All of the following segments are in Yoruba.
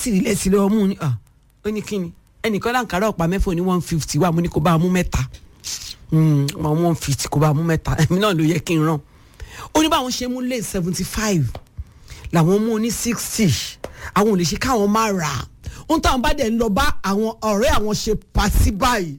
bátìrì lẹ́sìn lọ́wọ́ mú ni ah, ó ní kíni ẹnìkan láǹkárá ọ̀pá mẹ́fà ní one fifty wà mo ní kó bá a mú mẹ́ta wọn one fifty kó bá a mú mẹ́ta èmi náà ló yẹ kí n ràn ó ní báwọn ṣe mú lé seventy five làwọn mú ní sixty àwọn ò lè ṣe káwọn má rà á ohun táwọn bá dẹ̀ ń lọ bá àwọn ọ̀rẹ́ àwọn ṣe pàṣí báyìí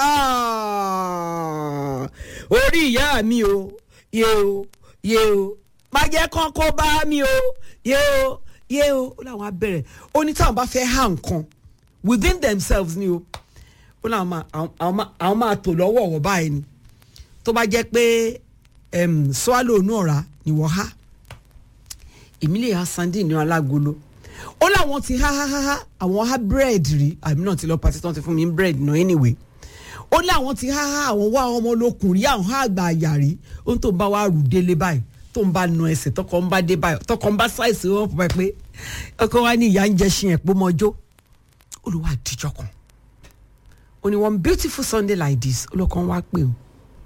Ah, orí ìyá mi o yé o yé o má jẹ́ kán kó bá mi o yé o yé o ó láwọn á bẹ̀rẹ̀ ó ní táwọn bá fẹ́ há nǹkan within themselves ni o ó láwọn máa àwọn- àwọn máa- àwọn máa tò lọ́wọ́ ọ̀wọ́ báyìí ni tó bá jẹ́ pé em, swallow inú ọ̀rá ni wọ́n há ìmílẹ̀ ha sandin ní alágolo ó láwọn ti há há há há àwọn há búrẹ́dì rí àmì náà ti lọ pàtí tán ti fún mi ní búrẹ́dì náà anyway ó láwọn ti há há àwọn wá ọmọ olókùn rí àwọn há àgbà àyà rí ó ń tó ń bá wa rù délé báyìí tó ń bá nu ẹsẹ̀ tọkọ ń bá dé báyìí tọkọ ń bá ṣàìsí wọn fún ẹ pé ọkọ wa ní ìyá ń jẹ ṣin ẹ̀pọ̀ mọ́jọ́ olùwà àdìjọ kan ó ní one beautiful sunday like this olùkọ́ wa pè ó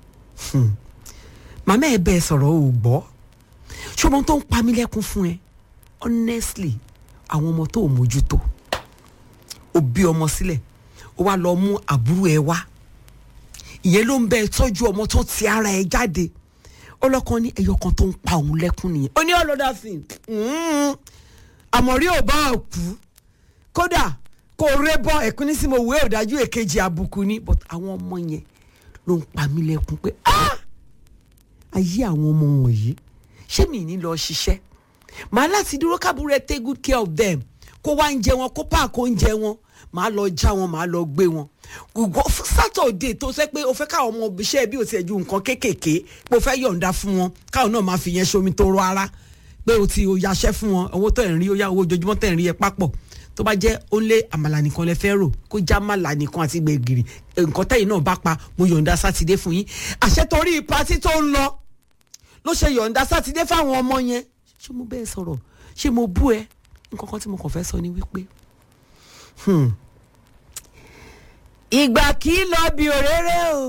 màmá ẹ bẹ́ẹ̀ sọ̀rọ̀ ò gbọ́ ṣọmọ tó ń pa mí lẹ́kún fún ẹ honestly àwọn ọmọ tó ò mójútó ó bí ọmọ sílẹ̀ ó wá lọ mú àbúrò ẹ wá ìyẹn ló ń bẹ tọ́jú ọmọ tó ti ara ẹ jáde ọlọ́kan ní ẹyọ kan tó ń pa òun lẹ́kún nìyẹn ó ní ọlọ́dà sí àmọ̀rí ò bá kú kódà kò ré bọ́ ẹ̀kún ní sí mo wé ọ̀dájú èkejì àbùkù ni but àwọn ọmọ yẹn ló ń pa mí lẹ́kún pé ah ayé àwọn ọmọ wọ̀nyí ṣé mi ní lọ ṣiṣẹ́ màá láti dúró kábúrẹ́ take good care of them kó wá ń jẹ wọn kó páàkó oúnjẹ wọn màá lọ já wọn màá lọ gbé wọn gbogbo sátọ̀dé tó sẹ́ pé o fẹ́ káwọn ọmọ iṣẹ́ bí o ti ẹ̀ ju nǹkan kéékèèké pé o fẹ́ yọ̀ǹda fún wọn káwọn náà máa fi yẹn ṣomi tó rọ ara pé o ti o yaṣẹ́ fún wọn owó tó ẹ̀ ń rí o yá owó ojoojúmọ́ tẹ̀ ń rí ẹ papọ̀ tó bá jẹ́ ó lé àmàlà nìkan lẹ fẹ́ rò kó já màlà nìkan àti gbẹ̀gìrì nǹkan tẹ̀yìn náà bá pa mo yọ̀ǹda sátidé fún yín àṣẹ torí patí tó ń lọ ló ṣe yọ̀ǹda sátidé fáwọn ọmọ yẹn ṣé mo bẹ́ẹ̀ sọ̀rọ̀ ṣé mo bú ẹ nǹkan kan tí mo kàn fẹ́ sọ ni wípé hmm, ìgbà kì í lọ bí òréré o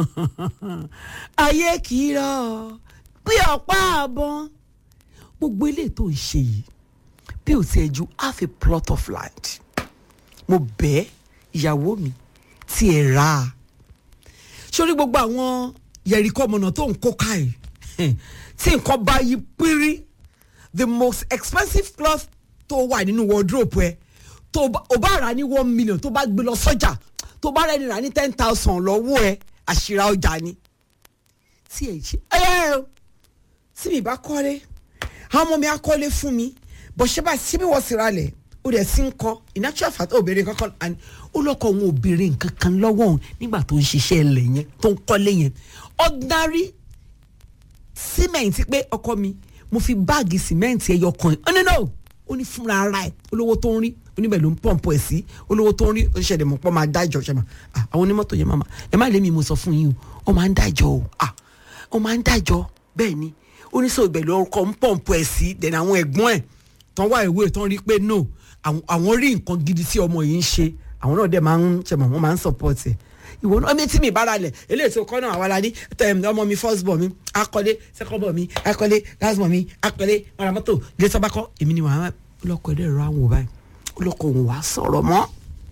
ayé kì í rọ bí ọ̀pá àbọ̀n gbogbo ilé tó ń ṣe yìí bí o tiẹ̀ ju half a plot of land mo bẹ̀ ìyàwó mi tí ẹ rà á sórí gbogbo àwọn yẹ̀ríkọ́ ọmọnà tó ń kó káyìí tí nǹkan bá yí pírí the most expensive cloth tó wà nínú wardrobe ẹ tó o bá rà ní one million tó bá gbé lọ sọ́jà tó bá rẹ̀ ní rà ní ten thousand lọ́wọ́ ẹ àṣírà ọjà ni tí ẹ ṣe ẹ ẹ tí mi bá kọ́lé àwọn ọmọ mi á kọ́lé fún mi bó ṣe bá síbí wọ́n sì ralẹ̀ ó dẹ̀ sí ń kọ́ in actual fact obìnrin kankan and ó lọ́kọ̀ òun obìnrin kankan lọ́wọ́ òun nígbà tó ń ṣiṣẹ́ ilẹ̀ yẹn tó ń kọ́lé yẹn ordinary cement pé ọkọ mi mo fi báàgì cement ẹyọ kan ẹ no no ó ní fúnra ara ẹ olówó tó ń rí oníbẹ̀ ló ń pọ̀npọ̀ ẹ̀ sí olówó tó ń rí oṣìṣẹ́ mọ̀ pọ̀ máa dájọ́ ṣe mà àwọn onímọ́tò yẹn máa ẹ má lé mi mo sọ fún yín o ó máa ń dájọ́ o ó máa ń dájọ́ bẹ́ẹ̀ ni oníṣòwò ibẹ̀ ló kọ́ ń pọ̀npọ̀ ẹ̀ sí dẹ̀nà àwọn ẹ̀gbọ́n ẹ̀ tán wá ìwé tán rí pé no àwọn rí nǹkan gidi tí ọmọ yìí ń ṣe àwọn náà dẹ̀ máa ń ṣe mọ̀ wọ́n máa ń support ẹ̀ ìwọ náà mi tí mi bára lẹ̀ eléyìí tó kọ́ náà àwa la ní ọmọ mi first born mi akọ́lé second born mi akọ́lé last born mi akọ́lé maramoto ilé tó bá kọ́ èmi ni wàá lọ́kọ̀ ẹ̀dẹ̀ rọ àwọn báyìí olóko òun wàá sọ̀rọ̀ mọ́.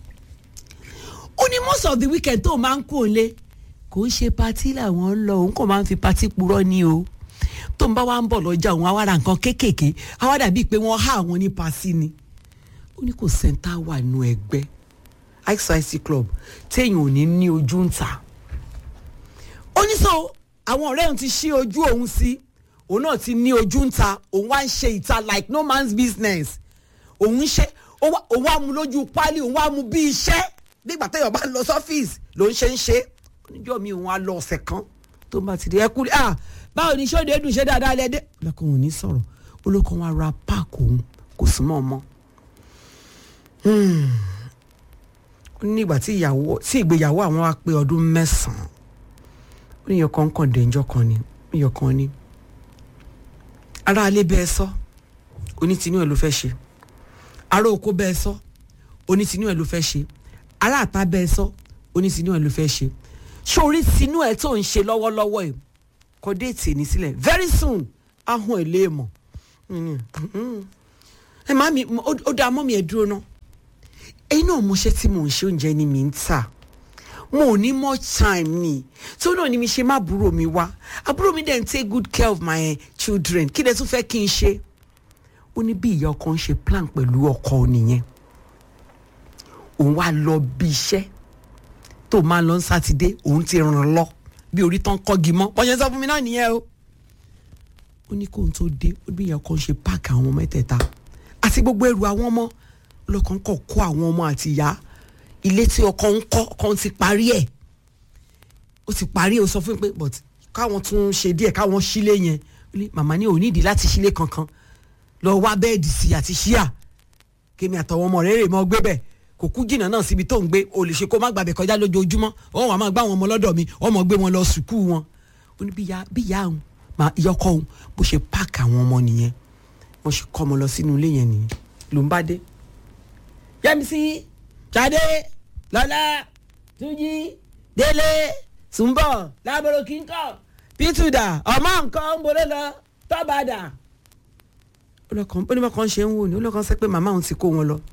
ó ní most of the weekend tó máa ń kó lé kò ń ṣe patí làwọn ń lọ òun kò máa ń fi patí purọ́ ni o tó ń bá wa ń bọ̀ lọ́jà òun àwa ra nǹkan kéékèèké àwa dàbíi pé wọ́n há àwọn ní pasí ni ó ní kò sẹ́ńtà wà nù ẹgbẹ́ xyz club téèyàn ò ní ní ojú ń ta ó ní sọ àwọn ọ̀rẹ́ òun ti ṣí ojú òun sí òun náà ti ní ojú ń ta òun wá ń ṣe ìta like no man's business òun ń ṣe òun wá mu lójú pálí òun wá mu bí iṣẹ́ nígbà téèyàn bá lọ sọ́fíìsì ló ń ṣe ń ṣe oníjọ́ mi òun á lọ ọ̀sẹ̀ kan tó bá ti di ẹ kú ah báwo ni sọ́dọ̀ ẹ̀dùn ṣe dáadáa lẹ́dẹ́ lọ́kàn òun ní sọ̀rọ̀ olókan wa ra páàkì òun kò súnmọ́ ọmọ nígbà tí ìyàwó tí ìgbéyàwó àwọn wa pé ọdún mẹ́sàn-án ó ní ìyọkan kan dèjọ́ kan ni ìyọkan ni ará alẹ́ bẹ́ẹ̀ sọ onítìínú ẹ̀ ló fẹ́ ṣe ará oko bẹ́ẹ̀ sọ onítìínú ẹ̀ ló fẹ́ ṣe ará àta bẹ́ẹ̀ sọ onítìínú ẹ̀ ló fẹ́ ṣe sórí tinú ẹ̀ tó ń ṣe lọ́wọ́lọ́wọ́ ẹ̀ kọ déètì ní sílẹ̀ very soon ahun ẹ̀ lè mọ̀ ẹ má mi ó dá mọ́ mi ẹ̀ dúró náà ẹ̀yin náà mo ṣe tí mò ń ṣe oúnjẹ ni mi ń tà mo ò ní much time ni tó náà ni mi ṣe má àbúrò mi wá àbúrò mi dẹ̀ ń take good care of my children kí lẹ tún fẹ́ kí n ṣe ó ní bí ìyá ọkọ ń ṣe plan pẹ̀lú ọkọ nìyẹn òun wá lọ bí iṣẹ́ tó máa lọ sátidé òun ti ràn lọ bí orí tán kọ́gi mọ́ bọ́n ṣe sọ fún mi náà nìyẹn o ó ní kóun tó dé ó bí ìyá ọkọ ń ṣe páàkì àwọn ọmọ mẹ́tẹ̀ẹ̀ta àti gbogbo ẹrù àwọn ọmọ ọlọ́kàn kọ̀ kó àwọn ọmọ àti ìyá ilé tí ọkọ ń kọ́ ọkọ ti parí ẹ̀ ó ti parí ẹ̀ ó sọ fún mi pé but káwọn tún ṣe díẹ̀ káwọn sílé yẹn ó ní màmá ní òní ìdí láti sílé kankan lọ wá bẹ́ẹ̀dì sí àti ṣíà kémi àtọwọ́ ọmọ rẹ̀ rè mọ́ gbé bẹ́ẹ̀ kò kú jìnnà náà síbi tó ń gbé o lè ṣe kó má gbàbẹ̀ kọjá lójoojúmọ́ wọn wà máa gbá àwọn ọmọ lọ́dọ̀ mi ọmọ gbé wọn lọ sùkúù wọn ó ní bí ìyá òun ìyá ọkọ òun bó ṣe páàkì àwọn ọmọ nìyẹn wọ́n ṣe kọ́ ọmọ lọ sínú ilé yẹn nìyẹn ló ń bá dé. yẹ́misí jáde lọ́lá túnjí délé túnbọ̀ lábọ̀rọ̀ kíńkọ̀ pítùdà ọmọ nǹkan ń bolé lọ tọ́bàdà. ó ní bákan ṣe ń wò ní ó lọ́kàn sẹ́ pé màmá òun ti kó wọn lọ.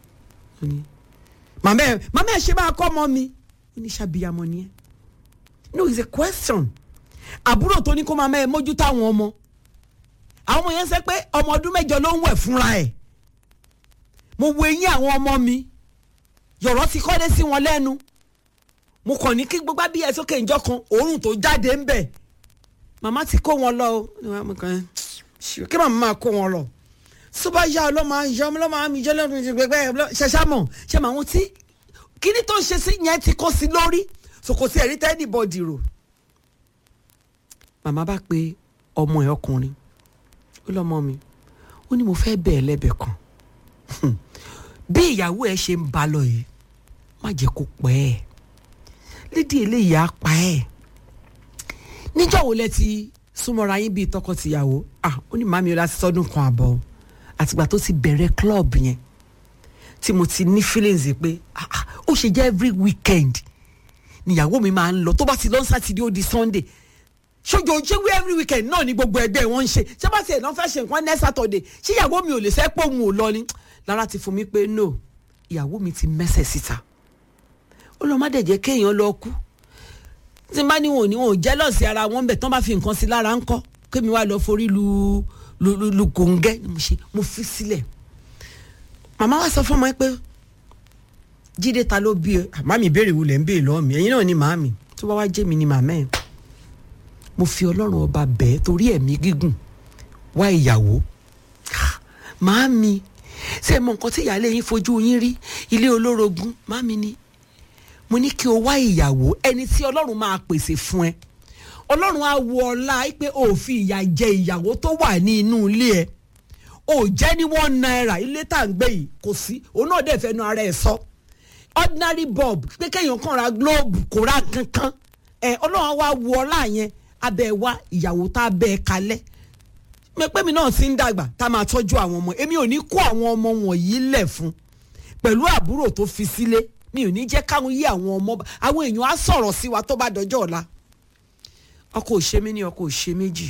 màmá ẹ màmá ẹ ṣe máa kọ́ ọmọ mi ó ní ṣàbíyamọ ni ẹ. no it's a question àbúrò tó ní kó máa mẹ́ ẹ mójútó àwọn ọmọ àwọn ọmọ yẹn sẹ pé ọmọ ọdún mẹ́jọ ló ń wẹ̀ fúnra ẹ̀ mo wo eyín àwọn ọmọ mi yọ̀rọ̀ ti kọ́lé sí wọn lẹ́nu mo kàn ní kí gbogbo bí ẹ sókè ìjọ kan òórùn tó jáde ń bẹ̀ màmá ti kó wọn lọ o kí màmá máa kó wọn lọ tó bá yá ọlọ́mọ ayọ ọlọ́mọ àmì ìjọ lẹ́nu ìgbẹ́gbẹ́ ṣẹṣẹ mọ̀ ṣe màá wọn tí kíní tó ń ṣe sí yẹn ti kó sí lórí sòkò sí ẹ̀rí tẹ́ẹ̀dì bọ́ọ̀dì rò màmá bá pe ọmọ ẹ̀ ọkùnrin ó lọ́mọ mi ó ní mo fẹ́ bẹ̀ ẹ́ lẹ́bẹ̀ kan bí ìyàwó ẹ ṣe ń ba lọ yìí má jẹ́ kó pẹ́ ẹ̀ lédi eléyìí á pa ẹ̀ níjọ́ wo lẹ ti súnmọ́ra yín bíi tọkọ-tìyàwó ah ó ní màmí ọlá ti sọdún kan àbọ̀ àtìgbà tó ti bẹ̀rẹ̀ club yẹn tí mo ti ní feelings pé ah ah ó ṣe jẹ́ every weekend níyàwó mi máa ń lọ tó bá ti lọ sátidé ó di sunday ṣojo ṣéwé every weekend náà ni gbogbo ẹgbẹ́ wọn ń ṣe ṣé bá tiẹ̀ náà fẹ́ ṣe nǹkan next saturday ṣé ìyàwó mi ò lè fẹ́ pọ̀ òun ò lọ ni lára ti fún mi pé no ìyàwó mi ti mẹ́sẹ̀ síta ó lọ́ má dẹ̀ jẹ́ kéèyàn lọ kú tí n bá ní wọn ò ní wọn ò jẹ́lọ́sì ara wọn bẹ̀ tán bá fi nǹkan sí lára ńkọ́ kémi wá lọ forí lu lu lu lu gòǹgẹ́ ni mo ṣe mo fi sílẹ̀ màmá wa sọ fún ọmọ yẹn pé jíde ta ló bí ẹ màmí ìbéèrè wo lẹ̀ ń béèrè lọ́wọ́ mi ẹ̀yin náà ni màmí tó bá wá jẹ́ mi ni màmá ẹ̀ mo fi ọlọ́run ọba bẹ́ẹ̀ torí ẹ̀mí gígùn wá ìyàwó màámi ṣé mọ nǹkan tí ìyáálé yín fojú yín rí ilé olórogún màámi ni mo ní kí o wá ìyàwó ẹni tí ọlọ́run máa pèsè fún ẹ ọlọ́run á wo ọlá pé o ò fi ìyà jẹ ìyàwó tó wà ní inú ilé ẹ o jẹ́ ní one naira ilé tá à ń gbé yìí kò sí òun náà dẹ̀ fẹ́nu ara ẹ̀ sọ ordinary bulb pé kéèyàn kàn ra globe kò ra kankan ẹ ọlọ́run á wá wo ọlá yẹn abẹ́ wa ìyàwó tá a bẹ́ ẹ kalẹ̀ mẹ́pẹ́ mi náà ti ń dàgbà tá a máa tọ́jú àwọn ọmọ èmi ò ní kó àwọn ọmọ wọ̀nyí lẹ̀ fún pẹ̀lú àbúrò tó fi sílé mi ò ní jẹ́ káwọn yí àwọn ọmọ àwọn èèyàn á sọ̀rọ̀ sí wa tó bá dọjọ́ ọ̀la ọkọ òṣè mi ní ọkọ òṣè méjì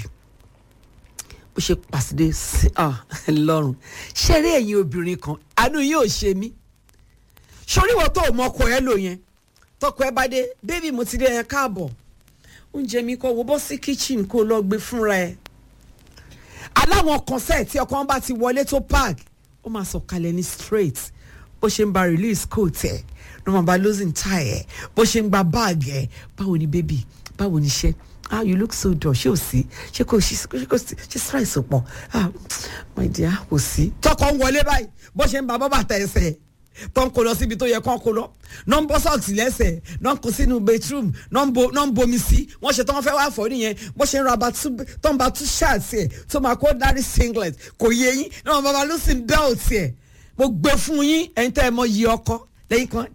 bó ṣe pàṣẹdé sí lọ́rùn ṣeré ẹ̀yin obìnrin kan àánú yín ò ṣe mí ṣoríwọ́ tó mọ ọkọ ẹ lò yẹn tọkọ ẹ bá dé bébì mo ti dé yẹn káàbọ̀ oúnjẹ mi kọ wo bọ́ sí kitchen kó lọ gbé fúnra ẹ̀ aláwọn kọnsẹ̀ tí ọkọ wọn bá ti wọlé tó park ó máa sọ kalẹ̀ ní straight bó ṣe ń ba release coat ẹ̀ ló máa ba losing tie ẹ̀ bó ṣe ń gba bag ẹ̀ báwo ni baby báwo ni iṣẹ́ ah you look so dull ṣé ò sí ṣé kò sí ṣé kò sí ṣé stress ò pọ̀ ah my dear kò sí. tọkọ ń wọlé báyìí bó ṣe ń ba bọ́bà tẹ ẹsẹ̀ tó ń kó lọ síbi tó yẹ kó kó lọ náà ń bọ́ sọ́ọ̀tì lẹ́sẹ̀ náà ń kó sínú bedroom náà ń bomi sí wọ́n ṣe tó wọ́n fẹ́ wá fọ́ nìyẹn bó ṣe ń ra tó ń ba tú ṣáàtì ẹ̀ tó máa kó dárí singlet kò yé yín náà bàbá ló sì ń belt ẹ̀ mo gbé fún yín ẹ̀yin tẹ́ ẹ mọ yí ọkọ lẹ́yìn kan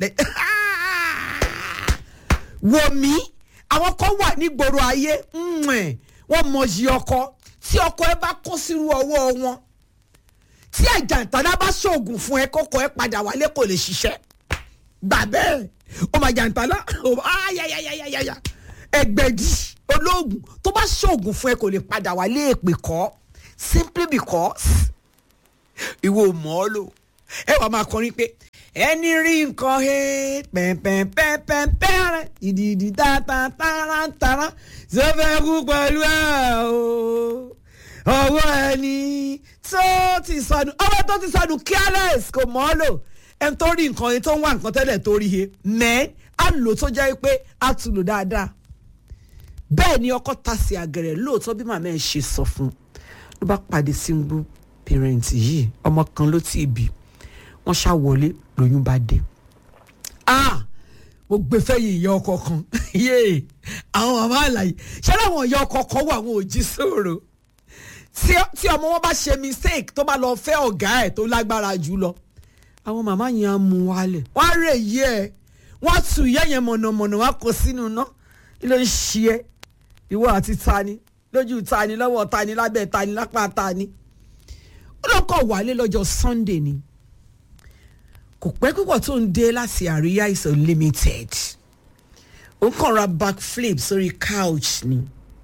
wò mí àwọn kan wà nígboro ayé wọ́n mọ yí ọkọ tí ọkọ ẹ bá kó sírú ọwọ́ wọn tí àjàntàlá bá ṣoògùn fún ẹ kọ́kọ́ ẹ padà wálé kò lè ṣiṣẹ́ gbà bẹ́ẹ̀ ó máa jàntàlá ayayayayaya ẹgbẹ̀dì olóògùn tó bá ṣoògùn fún ẹ kò lè padà wálé èpè kọ́ simply because ìwọ ò mọ̀ ọ́ lò ẹ wàá máa kọrin pé ẹni rí nǹkan he pẹ̀pẹ̀pẹ̀pẹ̀pẹ̀rẹ̀ ìdìdì tàtàtàràtàrà sọfẹ́ kú pẹ̀lú ẹ̀ o ọwọ́ ẹni tó ti sọnù ọwọ́ tó ti sọnù careless kò mọ́ lò ẹni tó rí nǹkan yẹn tó ń wá nǹkan tẹ́lẹ̀ tó rí he mẹ́ á lò tó jẹ́ pé á tún lò dáadáa bẹ́ẹ̀ ni ọkọ ta sí àgẹ̀rẹ̀ lóòótọ́ bí màmá ẹ̀ ṣe sọ fún un ló bá pàdé single parent yìí ọmọ kan ló ti bí wọ́n ṣá wọlé lóyún bá dé ah mo gbé fẹ́yìn ìyá ọkọ kan yéè àwọn màmá àlàyé ṣé láwọn ìyá ọkọ kan wà àwọn òjì sòrò tí ọmọ wọn bá ṣe mistake tó bá lọ fẹ́ ọ̀gá ẹ̀ tó lágbára jù lọ àwọn màmá yẹn á mú wálẹ̀ wọ́n á rè yí ẹ̀ wọ́n á tu ìyá yẹn mọ̀nàmọ̀nà wọ́n á kó sínú iná kí ló ń ṣe ẹ́ ìwọ àti tani lójú tani lọ́wọ́ tani lábẹ́ tani lápá tani ó lọ kọ̀ wálé lọ́jọ́ Sunday ni kò pẹ́ púpọ̀ tó ń dé láti àríyá is unlimited ó kàn ra backflip sórí couch ni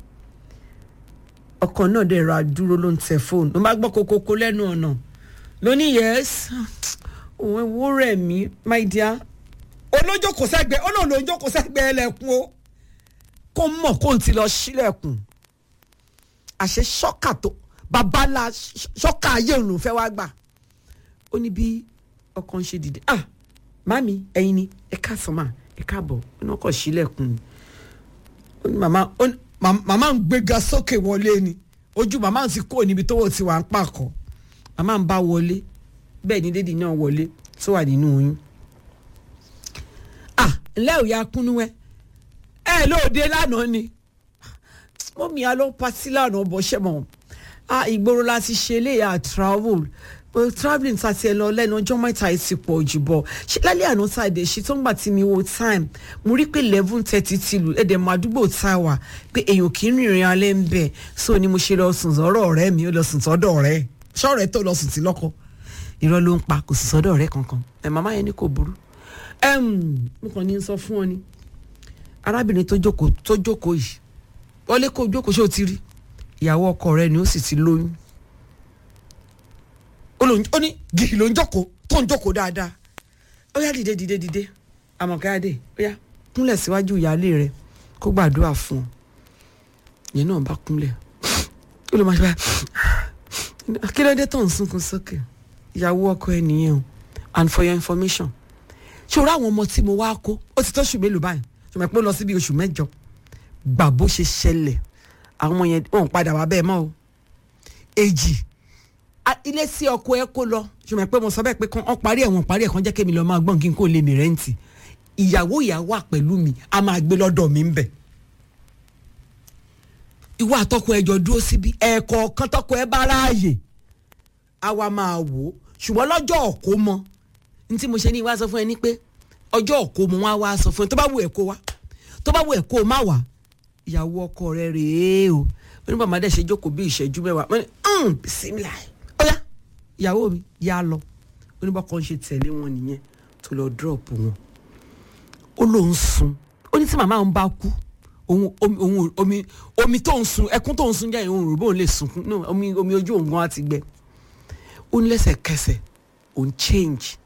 ọkọ náà dẹ̀ ra dúró ló ń tẹ fóònù ló má gbọ́ kokoko lẹ́nu ọ̀nà ló ní yes òun ẹ̀wọ́ rẹ̀ mí my dear olójókòó sẹ́gbẹ̀ẹ́ ó lóun lójókòó sẹ́gbẹ̀ẹ́ ẹlẹ́kùn o kó mọ̀ kó n ti lọ sílẹ̀kùn àṣẹ ṣọ́kà tó babalá ṣọ́kà ayé òun ló fẹ́ wá gbà ó ní bí ọkàn ṣe dìde ah mami ẹ̀yin ni ẹ káàsán mà ẹ káàbọ̀ ó ní ọkọ̀ sílẹ̀kùn ó ní màmá ó ní màmá ń gbéga sókè wọlé ni ojú màmá ti kó níbi tó wò ti wà ń pàkọ́ màmá ń bá wọlé bẹ́ẹ̀ ni dédì náà wọlé tó wà nínú oyún ah ńlẹ́ òya kúnú ẹ ẹ lóde lánàá ni mọ́mí a lọ patí lánàá bọ́ ṣẹ́ mọ́ a ìgboro láti ṣe eléyà travel travelling ta ti ẹ lọ lẹ́nu ọjọ́ mẹ́ta ẹ ti pọ̀ jù bọ̀ ṣe lálẹ́ àná tá a dé ṣe tó ń gbà tí mi wo time mo rí pé eleven thirty ti lù ẹ̀dẹ̀ mọ àdúgbò tá a wà pé èèyàn kì í rìnrìn alẹ́ ń bẹ̀ so ni mo ṣe lọ sùn sọ́dọ̀ ọ̀rẹ́ mi ó lọ sùn sọ́dọ̀ ọ̀rẹ́ ṣọ́ọ̀rẹ́ tó lọ sùn sí lọ́kọ irọ́ ló ń pa kò sì sọ́dọ̀ ọ̀rẹ́ kankan ẹ̀ màmá yẹn ní kò burú mo kàn ní sọ fún ọ ni arábìnrin tó jókòó tó jókòó yìí wọlé kó jókòó ṣé o ti rí ìyàwó ọkọ rẹ ni ó sì ti lóyún ó ní gìrì ló ń jókòó tó ń jókòó dáadáa ó yá dìde dìde dìde àmọ̀káyádé ó yá kúnlẹ̀ síwájú ìyáálé rẹ kó gbàdúrà fún ọ yẹn náà bá kúnlẹ̀ ó lè máa ṣe báyìí kí ló dé tó ń sunkún sókè ìyàwó ọkọ ẹ nìyẹn o and for your information ṣé o rí àwọn ọmọ tí mo wá kó ó ti tó oṣù mélòó báyìí ṣùgbọ́n pé ó lọ síbi oṣù mẹ́jọ gbà bó ṣe ṣẹlẹ̀ àwọn ọmọ yẹn wọn padà wá bẹ́ẹ̀ mọ́ o èjì ilé sí ọkọ ẹ kó lọ ṣùgbọ́n pé mo sọ bẹ́ẹ̀ pé wọ́n parí ẹ̀ wọ́n parí ẹ̀ kan jẹ́ kémi lọ máa gbọ́n kí n kó lè mi rẹ́ǹtì ìyàwó ìyá wà pẹ̀lú mi a máa gbé lọ́dọ̀ mi ń bẹ̀ ìwọ àtọkọ ẹ jọ dúró síbi ẹ̀ẹ̀kọ̀ọ̀kan tọkọ ẹ bá ráàyè a wá máa wò ó ṣùgbọ́n lọ́jọ́ ọ̀kọ́ mọ ní tí mo ṣe ní ìwà sọ fún ẹ ní pé ọjọ́ ọ̀kọ́ mọ wá wá sọ fún ẹ tó bá wù ẹ̀ kó wá tó bá wù ẹ̀ kó má wá ìyàwó ọkọ rẹ rèé o oní bàbá dẹ̀ ṣe jókòó bí ìṣẹ́jú mẹ́wàá wọ́n ní bisimilá ọ̀yá ìyàwó mi yá lọ oníbà kan ṣe tẹ̀lé wọn nìyẹn tó lọ dúrọ̀pù wọn ó lóun sun ó ní tí màmá òun bá kú òun omi omi omi tó ń sun ẹkún tó ń sun jẹ́ òun rò bóun lè sunkún no omi omi ojú òun gan á ti gbẹ ó ní lẹ́sẹ̀kẹsẹ̀ òun change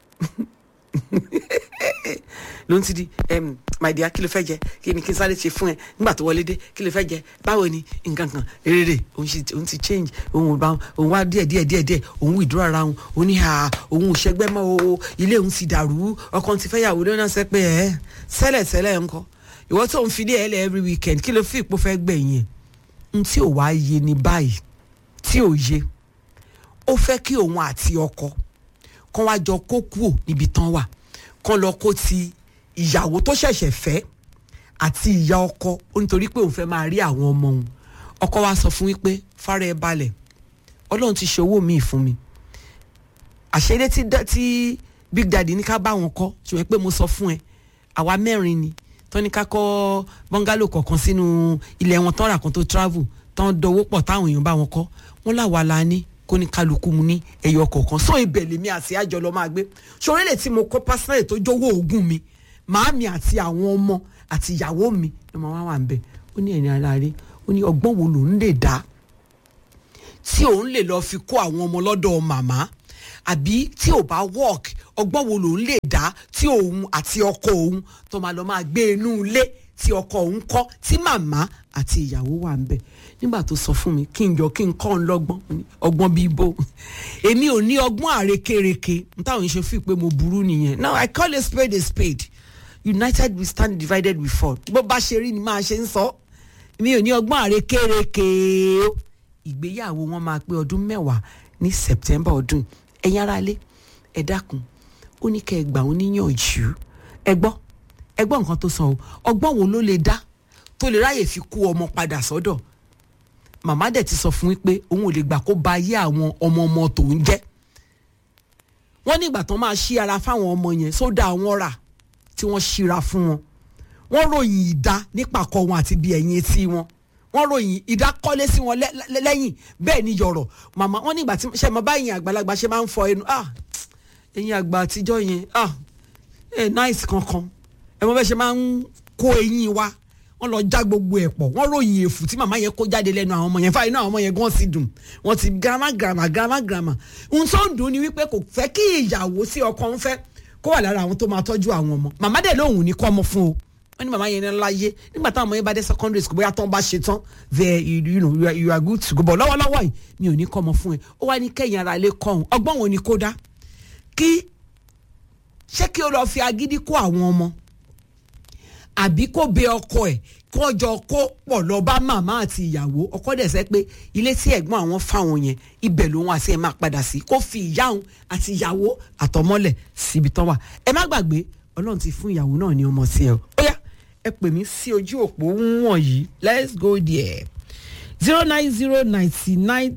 ló ń ti di my dear kí ló fẹ́ jẹ kí ni kí n sáré ṣe fún ẹ nígbà tó wọlé dé kí ló fẹ́ jẹ báwo ni nǹkan kan rere òun ti change òun bá òun wá díẹ̀ díẹ̀ díẹ̀ díẹ̀ òun withdraw ara òun òun ní ha òun ò ṣẹgbẹ́ mọ́ o ilé òun ti dàrú ọkàn ti fẹ́ yàwó lónà sẹ́ pé ẹ sẹ́lẹ̀ sẹ́lẹ̀ ńkọ́ ìwọ tó ń fi dé ẹlẹ́ every weekend kí ló fi ìpò fẹ́ gbẹ̀yìn n tí ò wá yé ni báyìí tí ò yé ó fẹ́ kí òun àti ọkọ kán wá jọ kó kúò níbi tán wà kán lọ kó ti ìyàwó tó ṣẹ̀ṣẹ̀ fẹ́ àti ìyá ọkọ ó nítorí pé òun fẹ́ máa rí àwọn ọmọ òun ọkọ wa sọ fún wípé fara ẹ balẹ̀ ọlọ́run ti ṣe owó míì fún mi àṣẹlẹ̀ tí tí big daddy ní ká bá wọn kọ́ ṣùgbọ́n pé mo sọ fún ẹ àwa mẹ́rin ni tán ní ká kọ́ bọ́ngálò kọ̀ọ̀kan sínú ilẹ̀ wọn tán rà kan tó travel tán dọwọ́ pọ̀ táwọn èèyàn bá wọn kọ́ wọn làwa la ní kó ní kálukú mu ní ẹyọ kọ̀ọ̀kan sọ ibẹ̀ lèmi àti àjọ lọ máa gbé ṣòro lè tí mo kọ́ pásítọ̀ tó jówó oògùn mi màámi àti àwọn ọmọ àti ìyàwó mi ni mo wá wà ń bẹ̀ ó ní ẹ̀yìn aláre ó ní ọgbọ́n wo lòún lè dá tí òun lè lọ fi kó àwọn ọmọ lọ́dọ̀ màmá àbí tí ò bá work ọgbọ́n wo lòún lè dá dá tí òun àti ọkọ òun tó máa lọ máa gbé inú ilé tí ọkọ òun kọ́ tí màmá àti ìyàwó wà ń bẹ̀ nígbà tó sọ fún mi kí n jọ kí n kọ́ ń lọ́gbọ́n Mo ní, ọgbọ́n bíi bó èmi ò ní ọgbọ́n àrékérekè n táwọn ṣe fi pé mo burú nìyẹn now I call a spade a spade united we stand divided we fall bó bá ṣe rí ni máa ṣe ń sọ mi ò ní ọgbọ́n àrékérekè o ìgbéyàwó wọn máa pé ọdún mẹ́wàá ní september ọdún ẹ̀yin aráalé ẹ dákun ó ní kẹ́ ẹ gbà ó níyànjú ẹ gbọ́ ẹ gbọ́ nǹkan tó sọ o ọgbọ́n wo ló lè dá tó lè ráyè fi kú ọmọ padà sọ́dọ̀ màmá dẹ̀ ti sọ fún wípé òun ò lè gbà kó ba ayé àwọn ọmọ ọmọ tòun jẹ́ wọ́n ní ìgbà tán máa ṣí ara fáwọn ọmọ yẹn sódà àwọn rà tí wọ́n ṣíra fún wọn wọ́n ròyìn ìdá nípàkọ́ wọn àti bí ẹ̀yìn etí wọn wọ́n ròyìn ìdá kọ́lé sí wọn lẹ́- lẹ́- lẹ́yìn bẹ́ẹ̀ ni yọ̀rọ̀ màmá wọ́n ní ìgbà tí ṣe mọ báyìí àgbàlagbà ṣe máa ń fọ ẹnu ah ẹ̀yin àgbà àtijọ́ yẹn ah ẹ̀ náìsì kankan ẹ̀ mọ bẹ́ẹ̀ ṣe máa ń kó eyín wa wọ́n lọ já gbogbo ẹ̀ pọ̀ wọ́n ròyìn èfù tí màmá yẹn kó jáde lẹ́nu àwọn ọmọ yẹn fáyín náà àwọn ọmọ yẹn gan sì dùn wọ́n ti gàmà gàmà gàmà gàmà ohun tó ń dùn ni wípé kò fẹ́ kí ìyàwó sí ọkọ ń fẹ́ kó wà lára àwọn tó máa tọ́jú àwọn ọmọ màmá dẹ̀ lóhùn ní kọ́ ọmọ fún o wọ́n ní màmá yẹn ní láyé nígbà táwọn ọmọ yẹn bá dé secondary school bóyá tán bá ṣe tán there you, you know you are, you are good to go but lọ́wọ́lọ́wọ́ yìí mi ò ní kọ́ ọmọ fún ẹ ó wá ní kẹ́yìn ara ilé kọ́ ọ̀hún ọgbọ́n wo ni kó dá kí ṣé kí o lọ fi agídí kó àwọn ọmọ àbí kó bẹ ọkọ ẹ̀ kó jọ kó pọ̀ lọ bá màmá àti ìyàwó ọkọ dẹ̀ sẹ́ pé ilé tí ẹ̀gbọ́n àwọn fáwọn yẹn ibẹ̀ lòun àti ẹ̀ máa padà sí kó fi ìyá òun àti ìyàwó àtọmọ́lẹ̀ síbi tán wà ẹ má gbàgbé ọlọ́run ti fún ìyàwó náà ní ọmọ sí ẹ o ó yá ẹ pè mí sí ojú òpó wọ̀nyí let's go there zero nine zero ninety nine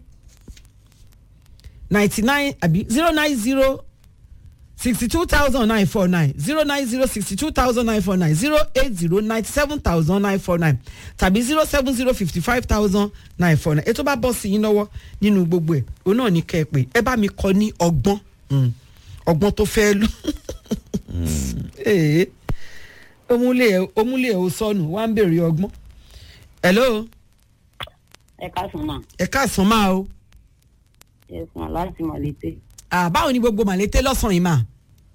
ninety nine àbí zero nine zero sixty-two thousand nine four nine zero nine zero sixty-two thousand nine four nine zero eight zero ninety-seven thousand nine four nine tàbí zero seven zero fifty-five thousand nine four nine ètò bá bọ́ sí yín lọ́wọ́ nínú gbogbo ẹ̀ òun náà ní kẹ́ ẹ pé ẹ bá mi kọ ní ọgbọ́n mm, ọgbọ́n tó fẹ́ lò ee omúlé ẹ omúlé ẹ ò sọnù wá ń béèrè ọgbọ́n hello ẹ káàsán náà ẹ káàsán máa o ẹsùn láti mọ̀lété. Ah, báwo ni gbogbo màlété lọ́sàn-án yìí máa.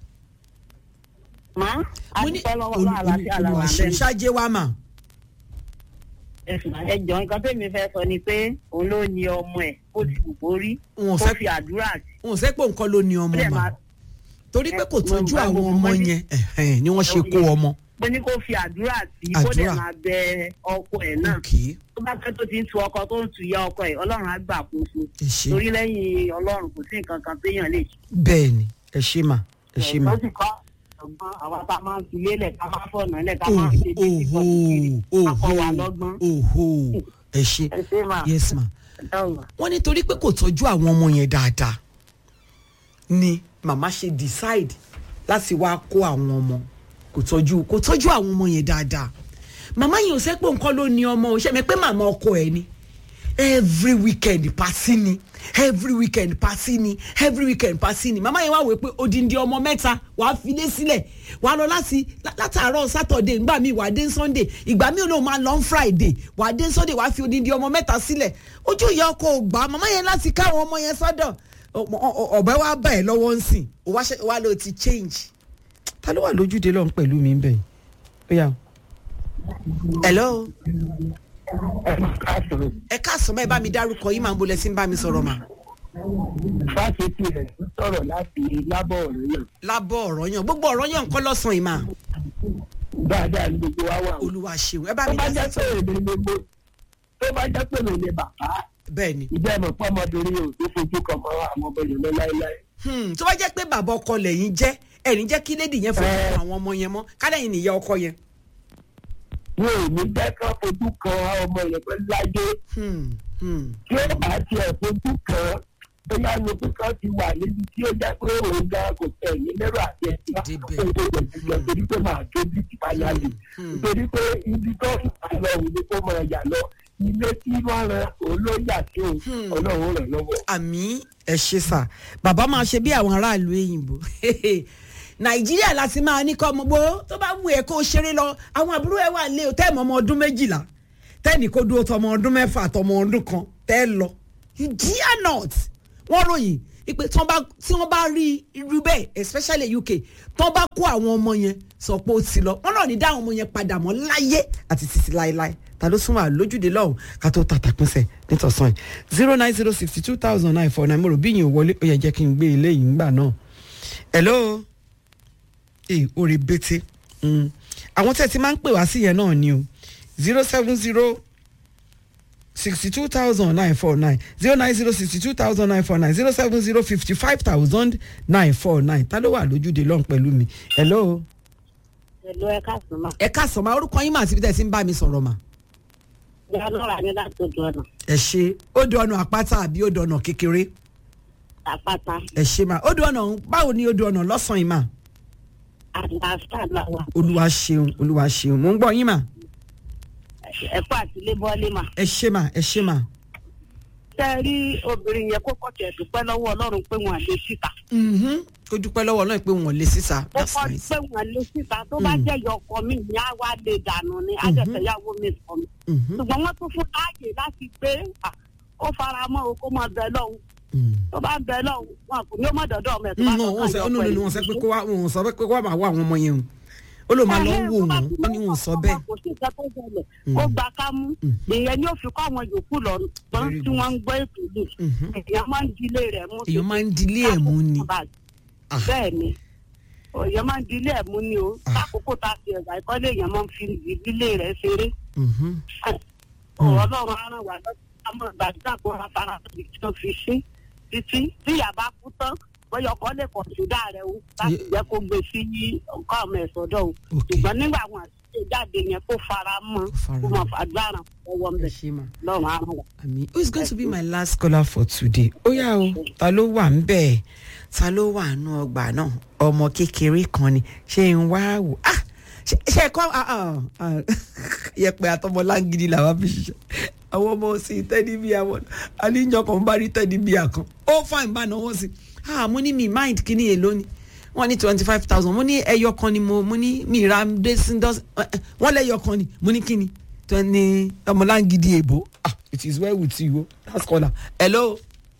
má a mo ti ní fẹ́ lọ́wọ́ lọ́wọ́ àlàáfíà làwọn olùwàṣẹ abẹ́rẹ́. ṣáájé wa mà. ẹsùn ẹjọ nǹkan tẹ́mi fẹ́ sọ ni pé òun ló ní ọmọ ẹ̀ kó ti wù kó rí Wọn ò kó fẹ́- fi àdúrà sí. wọn ò sẹ́ pé nǹkan ló ní ó ọmọ dẹ̀ mà máa torí pé kò ẹ, tọ́jú mo- àwọn mo- ọmọ mo ní- yẹn ẹ̀hẹ́n, ni wọ́n ṣe kó ọmọ. pé ní kó fi àdúrà sí kó dẹ̀ Àdúrà. máa bẹ ọkọ ẹ̀ náà Okay. tó bá fẹ́ tó ti ń tu ọkọ tó ń tu ìyá ọkọ ẹ̀ ọlọ́run á gbà kóso ẹ ṣe torí lẹ́yìn ọlọ́run kò sí nǹkan kan téèyàn lè ṣe. bẹ́ẹ̀ ni ẹ ṣe mà ẹ ṣe mà. ó sì kọ́ ọgbọ́n àwa tá a máa ń fi lélẹ̀ ká máa fọ̀nà lẹ̀ ká máa ń ṣe bí oho kíkọ́ oho akọ wa lọ́gbọ́n. oho ẹ ṣe ẹ ṣe máa yes ma. dáhùn. wọ́n ní torí pé kò tọ́jú àwọn ọmọ yẹn dáadáa ni màmá ṣe decide láti wá kó àwọn ọmọ kò tọ́jú kò tọ́jú àwọn ọmọ yẹn dáadáa màmá yẹn ò sẹ́pọ̀ nǹkan ló ní ọmọ ò ṣe mi pé màmá ọkọ ẹ̀ ni every weekend pàṣí ni every weekend pàṣí ni every weekend pàṣí ni màmá yẹn wá wò pé odindi ọmọ mẹ́ta wàá filé sílẹ̀ wàá lọ láti lá- látàárọ̀ saturday ìgbà míì wàá dé sunday ìgbà míì náà máa lọ on friday wàá dé sunday wàá fi odindi ọmọ mẹ́ta sílẹ̀ ojú ìyá ọkọ ò gbà màmá yẹn láti káwọn ọmọ yẹn sọ́dọ̀ Ọmọ- ọ- ọ- ọ̀bẹ wa bá ẹ̀ lọ́wọ́ ń sìn ó wá ṣe- wá ló ti change ta ló wà lójúde lọ́hùn pẹ̀lú mi bẹ́ẹ̀ ó yà ó. hello ẹ káàsán mọ́ ẹ bá mi dárúkọ yín máa ń bolẹ̀ sí ń bá mi sọ̀rọ̀ mà. fásitì rẹ̀ ń sọ̀rọ̀ láti lábọ̀ ọ̀rọ̀ yẹn lábọ̀ ọ̀rọ̀ yàn gbogbo ọ̀rọ̀ yàn kọ́ lọ́sàn-án ìmà dáadáa ní gbogbo wa wà. olúwa ṣeun ẹ bá tó mi bá dá jẹ́ sí pé èmi ni mo tó bá jẹ́ pé èmi ni bàbá bẹ́ẹ̀ ni ìjẹ́ ìmọ̀ pé ọmọbìnrin yóò tó fojú kan mọ́ àwọn ọmọ yẹn lọ láéláé. Hmm, tó bá jẹ́ pé bàbá ọkọ lẹ́yìn jẹ́ ẹ̀rín jẹ́ kí lédi yẹn fojú Ẹ. kan àwọn ọmọ yẹn mọ́ kálẹ̀yìn nìyá ọkọ yẹn. wọn ò ní jẹ́ kán fojú kan àwọn ọmọ yẹn pé láyé Hmm, hmm, tí ó bá tiẹ̀ fojú kan bóyá ní pé kán ti wà níbi tí ó jẹ́ pé òun gan kò tẹ̀ ní lérò àti ẹ̀sìn Débẹ̀. kó tó lè jùlọ torí pé màá tó bí ti bá yá lè hmm. nítorí pé ibi tó ń bá lọ òun ni kó máa yà lọ ilé tí wọ́n ran òun ló yà sí òun Hmm. ọlọ́run ràn lọ́wọ́. àmì ẹ ṣe sà bàbá máa ṣe bí àwọn aráàlú èyìnbó nàìjíríà láti máa ní kọ́ ọmọ gbó tó bá wù ẹ́ kó o ṣeré lọ àwọn àbúrò ẹ wà lé o tẹ́ẹ̀mọ́ ọmọ ọdún méjìlá tẹ́ẹ̀nì kó dúró tọmọ ọdún mẹ́fà tọmọ ọdún kan tẹ́ẹ̀ lọ you dare not wọ́n ròyìn ipe tí wọ́n bá tí wọ́n bá rí irú bẹ́ẹ̀ especially UK tí wọ́n bá kó àwọn ọmọ yẹn sọ pé ó ti lọ wọ́n náà ní dá àwọn ọmọ yẹn padà mọ́ láyé àti títí láéláé ta ló súnmọ́ àlójúde lọ́hùn ká tó tàtà pínṣẹ̀ nítòsán yìí zero nine zero sixty two thousand nine four nine mo rò bí yìí ò wọlé ó yẹ jẹ́ kí n gbé ilé yìí ńgbà náà hello ee orí bété Mm. àwọn tẹ́ ẹ ti máa ń pè wá sí yẹn náà ni o zero seven zero sixty two thousand nine four nine zero nine zero sixty two thousand nine four nine zero seven zero fifty five thousand nine four nine ta ló wà lójúde lọ́hùn pẹ̀lú mi hello. Ẹ̀lú ẹ̀ka sùnmọ̀. ẹ káàsán ma orúkọ yín mà síbi tẹ́ ẹ ti ń bá mi sọ̀rọ̀ mà. Ìyá lọ́ra ní láti ojú ọ̀nà. ẹ ṣe ó di ọ̀nà àpáta àbí ó di ọ̀nà kékeré Àpáta. ẹ ṣe mà ó di ọ̀nà báwo ni ó di ọ̀nà lọ́sàn-án yìí mà Àlàáfíà làwà. olúwa ṣeun olúwa ṣeun mò ń gbọ́ yín mà Ẹ̀kọ́ àti lébọ́lé mà. ẹ ṣe mà ẹ ṣe mà. Ṣé ẹ rí obìnrin yẹn kó kọ̀tì ẹ̀ dúpẹ́ lọ́wọ́ Ọlọ́run pé wọ́n lè síta. Mhm. kó dúpẹ́ lọ́wọ́ ọlọ́run pé wọ́n lè sísà Ó that's kọ́ nice. pé wọ́n lè síta tó bá jẹ́ ìyá ọkọ mi ní á wá lè dànù ni àjẹsẹ̀yàwó mi sọ mi. Mhm. Ṣùgbọ́n wọ́n tún fún láàyè láti pé à, ó fara mọ́ o kó mọ bẹ lọ́hùn. Mm. Tó bá ń bẹ lọ́hùn wọn kò ní ó mọ̀ dọ́dọ̀ ọmọ ẹ̀ tó bá no wọn sọ lọ́kàn no no no wọn sọ pé kó wá wọn sọ pé kó wá máa wá àwọn ọmọ yẹn o ó ló máa lọ wò wọn ó ní wọn sọ bẹ́ẹ̀. kò sí nǹkan tó ṣẹlẹ̀ ó gba kámú ìyẹn ni ó fi kọ́ àwọn yòókù lọ gbọ́n Very tí wọ́n ń gbọ́ ètò yìí èèyàn máa ń dilé rẹ̀ mú. èèyàn máa ń dilé ẹ̀ mú ni. Ah. bẹ́ẹ̀ ni èèyàn máa ń dilé ẹ̀ mú ni o lákòókò tá a fi ẹ̀gbà ìkọ́lé èèyàn máa ń fi ìdílé rẹ̀ ṣeré. Mhm. ọ̀rọ̀ ọlọ́run á ràn wá lọ́sọ̀ àmọ́ ìgbàdúrà kó ra fara tí wọ́n fi ṣe títí tí ìyá bá kú tán bóyá ọkọ lè kọ̀ ṣúdà rẹ̀ o láti Ye- jẹ́ kó gbé sí ọkọ ọmọ ẹ̀ sọ́dọ̀ o Okay. ṣùgbọ́n nígbà wọn àti jáde yẹn kó fara mọ́ fara kó mọ́. mọ̀ fàdúrà ọwọ́ ẹ mbẹ̀ ṣe mà. lọ́run á ràn wá. àmì who is going to be my last caller for today ó yá o ta ló wà ń bẹ̀ ta ló wà nù ọgbà náà ọmọ kékeré kan ni ṣé ń wá wò ah ṣe ṣe kọ́ ah, ah, ah. yẹpẹ àtọmọ láǹgìdì làwọn fi ṣiṣẹ́ àwọn ọmọ sí tẹ́lí bí àwọn àníyàn kan bá rí tẹ́lí bí àkàn ó fàìn bá náwó sí ah mo ní mi mind kí ni èlò ni wọ́n ní twenty five thousand mo ní ẹyọ kan ni mo mo ní mi ra dẹ́síndọ́sí wọ́n lẹ́yọ kan ni mo ní kí ni twenty ọmọlángidi èbó ah it is well with you o last caller hello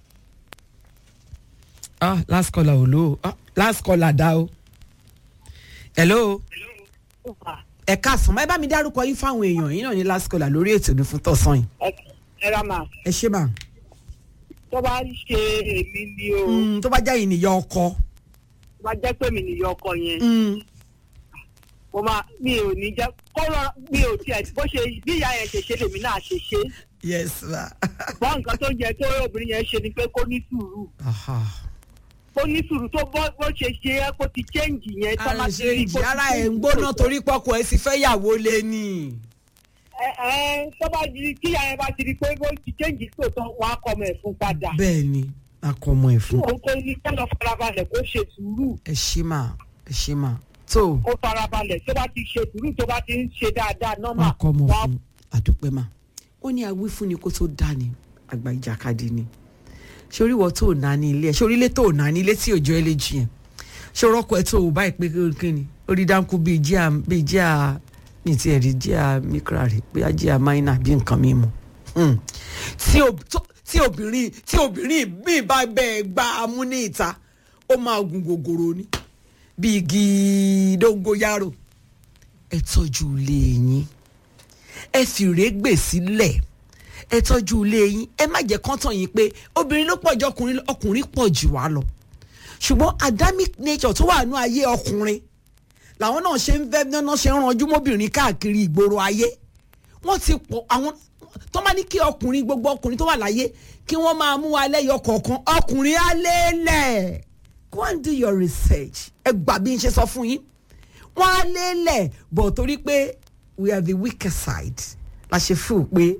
ah last caller ò lò ó ah last caller dá o hello ẹ káàsán ẹ bá mi dárúkọ yín fáwọn èèyàn yín náà ní last caller lórí ètò ní fún tọ̀sán yìí ẹ ra màá ẹ ṣé mà tó bá ṣe èmi ni o Mm, tó bá jẹ́ ìnìyàn ọkọ tó bá jẹ́ pé mi nìyọ ọkọ yẹn Mm, mo máa mi ò ní jẹ́ kó rọ mi ò tiẹ̀ bó ṣe bí ìyá yẹn ṣe ṣe lèmi náà ṣe ṣe yes ma bọ́ nǹkan tó yẹ kó obìnrin yẹn ṣe ni pé kó ní sùúrù Aha. kó ní sùúrù tó bọ́ bó ṣe ṣe é kó ti chẹ́ǹgì yẹn tó ara máa ti rí ṣe kó ti ara ẹ̀ ń change gbóná tó- torí pọ́kọ ẹ̀ sì fẹ́ yàwó lé ní. ẹ ẹ tó bá di kí ìyá yẹn bá ti rí pé bó ti chẹ́ǹgì tó tán wàá kọ́ ọmọ ẹ̀ fún padà bẹ́ẹ̀ ni a kọ ọmọ ẹ̀ fún. òun kò ní kí lọ farabalẹ̀ kó ṣe sùúrù ẹ ṣé mà ẹ ṣé mà tó kó farabalẹ̀ tó bá ti ṣe sùúrù tó bá ti ń ṣe dáadáa nọ́mà a kọ ọmọ wàá fún àdúpẹ́ mà. ó ní awífúnni kó tó dá ni àgbà ìjàkadì ni ṣé oríwọ tó ò ná ní ilé ẹ ṣé orílẹ̀ tó ò ná ní ilé tí òjò ẹ lè jì yẹn ṣé orọ́kọ ẹ tó ò báyìí pé kíni orí dáńkú bíi jíà bíi jíà ní ti ẹ̀rí jíà mikra rè pé á jíà máínà bí nǹkan mímu Hmm. tí ob- tó- tí obìnrin tí obìnrin míì bá bẹ́ẹ̀ gbá a mú ní ìta ó máa gun gògòrò ni bíi igi dóngóyárò ẹ tọ́jú ilé yín ẹ fìrè gbè sílẹ̀ ẹ tọ́jú ilé yín ẹ má jẹ́ kán tàn yín pé obìnrin ló pọ̀ ju ọkùnrin lọ ọkùnrin pọ̀ jù wá lọ ṣùgbọ́n adamic nature tó wà nú ayé ọkùnrin làwọn náà ṣe ń fẹ́ náà ṣe ń ranjú mọ́bìnrin káàkiri ìgboro ayé wọ́n ti pọ̀ àwọn tó bá ní kí ọkùnrin gbogbo ọkùnrin tó wà láyé kí wọ́n máa mú wa lẹ́yọ kọ̀ọ̀kan ọkùnrin á lélẹ̀ go and do your research ẹ gbà bí n ṣe sọ fún yín wọ́n á lélẹ̀ bọ̀ torí pé we are the weaker side la ṣe fún un pé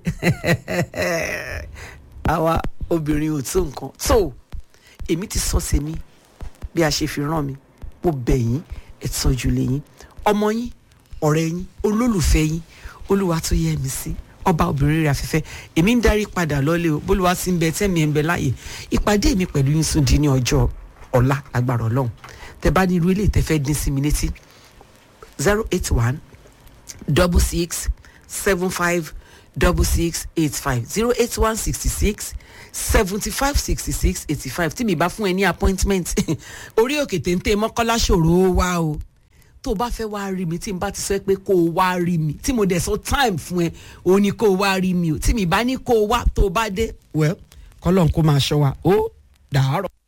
àwa obìnrin ò tó nǹkan so èmi ti sọ sèmi bí a ṣe fi rán mi mo bẹ̀ yín ẹ tọ́jú lé yín ọmọ yín ọ̀rẹ́ yín olólùfẹ́ yín olúwa tó yẹ mi sí ọba obìnrin rẹ̀ afẹ́fẹ́ èmi ń darí padà lọ́lé o bólúwa sí ń bẹ tẹ́mi ẹ̀ ń bẹ láàyè ìpàdé mi pẹ̀lú yín sùn di ní ọjọ́ ọ̀la agbára ọlọ́run tẹ bá ní irú ilé ìtẹ́fẹ́ dín sí mi létí zero eight one double six seven five double six eight five zero eight one sixty six seventy five sixty six eighty five tí mi bá fún ẹ ní appointment orí òkè téńté mọ́kànlá ṣòro ó wá o tó o bá fẹ́ wá rí mi tí n bá ti sọ pé kó o wá rí mi tí mo dẹ̀ sọ time fún ẹ o ní kó o wá rí mi o tí mi bá ní kó o wá tó o bá dé well kọ́lọ́n kó máa ṣọ́ wa ó dàárọ̀.